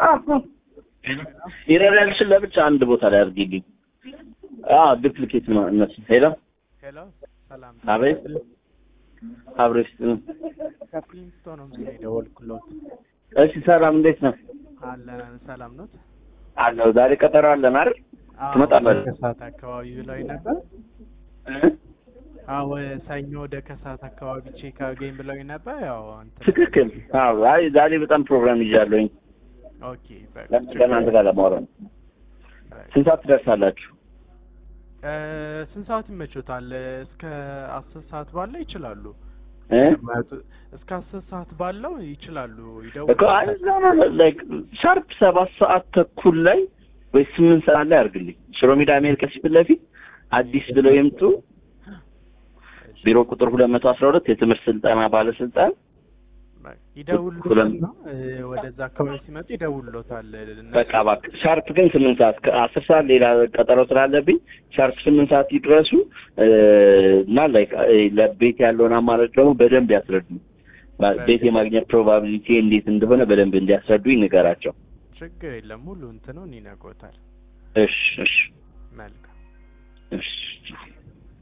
ይረዳልሽን ለብቻ አንድ ቦታ ላይ አድርጊልኝ። አዎ ዱፕሊኬት ነው እነሱ። ሄሎ ሄሎ፣ ሰላም አቤት፣ አብሮ ይስጥ ነው። ከፕሪንስቶ ነው የደወልኩሎት። እሺ ሰላም፣ እንዴት ነው? አለን ሰላም ኖት? አለው ዛሬ ቀጠሮ አለን አይደል? ትመጣለህ? ከሰዓት አካባቢ ብለው ነበር። እ? አዎ ሰኞ ወደ ከሰዓት አካባቢ ቼክ አገኝ ብለው ነበር። ያው እንትን ትክክል። አዎ አይ ዛሬ በጣም ፕሮግራም ይዣለሁኝ ኦኬ በቃ ከእናንተ ጋር ለማውራት። ስንት ሰዓት ትደርሳላችሁ? እ፣ ስንት ሰዓት ይመቾታል? እስከ አስር ሰዓት ባለው ይችላሉ። እ? እስከ አስር ሰዓት ባለው ይችላሉ። እኮ አይ ይደውሉ። እዛ ነው ላይክ ሻርፕ ሰባት ሰዓት ተኩል ላይ ወይ ስምንት ሰዓት ላይ አድርግልኝ። ሽሮ ሜዳ አሜሪካ ፊት ለፊት አዲስ ብለው ይምጡ። ቢሮ ቁጥር ሁለት መቶ አስራ ሁለት የትምህርት ስልጠና ባለስልጣን ይደውሉሎት ሁለም- ነው እ፣ ወደዛ አካባቢ ሲመጡ ይደውሉሎታል። እነሱ በቃ እባክህ ሻርፕ ግን ስምንት ሰዓት ከአስር ሰዓት ሌላ ቀጠሮ ስላለብኝ ሻርፕ ስምንት ሰዓት ይድረሱ እ፣ እና ላይክ እ፣ ለቤት ያለውን አማራጭ ደግሞ በደንብ ያስረዱ። ቤት የማግኘት ፕሮባቢሊቲ እንዴት እንደሆነ በደንብ እንዲያስረዱኝ ንገራቸው። ችግር የለም ሙሉ እንትኑን ይነግሮታል። እሺ እሺ መልካም እሺ